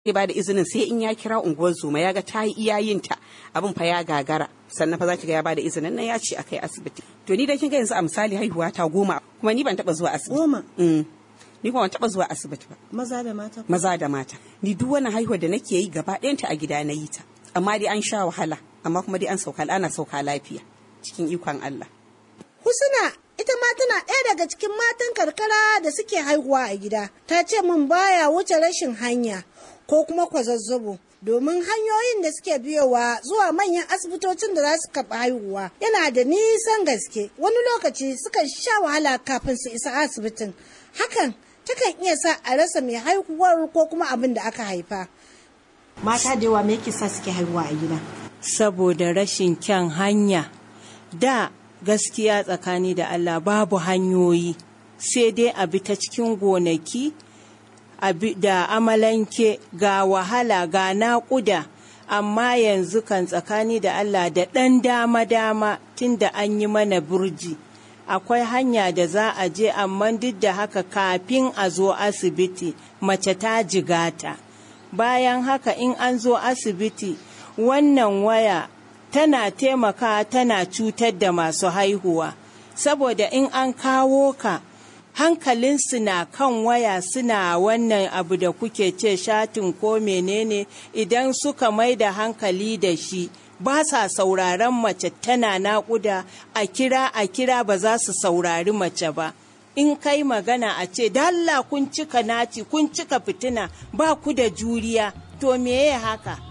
zai ba da izinin sai in ya kira unguwar zoma ya ga ta yi iyayinta abin fa ya gagara sannan fa za ki ga ya ba da izinin nan ya ce a kai asibiti to ni da kin ga yanzu a misali haihuwa ta goma kuma ni ban taba zuwa asibiti Goma? Mm. ni kuma ban taba zuwa asibiti ba Maza da mata? maza da mata ni duk wani haihuwa da nake yi gaba ɗayanta a gida na yi ta amma dai an sha wahala amma kuma dai an sauka ana sauka lafiya cikin ikon Allah Husna ita ma tana ɗaya daga cikin matan karkara da suke haihuwa a gida. Ta ce min baya wuce rashin hanya ko kuma kwazazzabo. Domin hanyoyin da suke biyowa zuwa manyan asibitocin da za su karɓi haihuwa yana da nisan gaske wani lokaci sukan sha wahala kafin su isa asibitin hakan takan iya sa a rasa mai haihuwar ko kuma abin da aka haifa mata da yawa me yake sa suke haihuwa a gida saboda rashin kyan hanya da gaskiya tsakani da Allah babu hanyoyi sai dai a bi ta cikin gonaki a bi da amalanke ga wahala ga naƙuda amma yanzu kan tsakani da Allah da ɗan dama-dama tun da an yi mana burji akwai hanya da za a je amma duk da haka kafin a zo asibiti mace ta jigata bayan haka in an zo asibiti wannan waya tana taimaka tana cutar da masu haihuwa saboda in an kawo ka hankalinsu na kan waya suna wannan abu da kuke ce shatin ko menene idan suka mai da hankali da shi ba sa sauraron mace tana naƙuda a kira a kira ba za su saurari mace ba in kai magana a ce dalla kun cika naci kun cika fitina ba ku da juriya to meye haka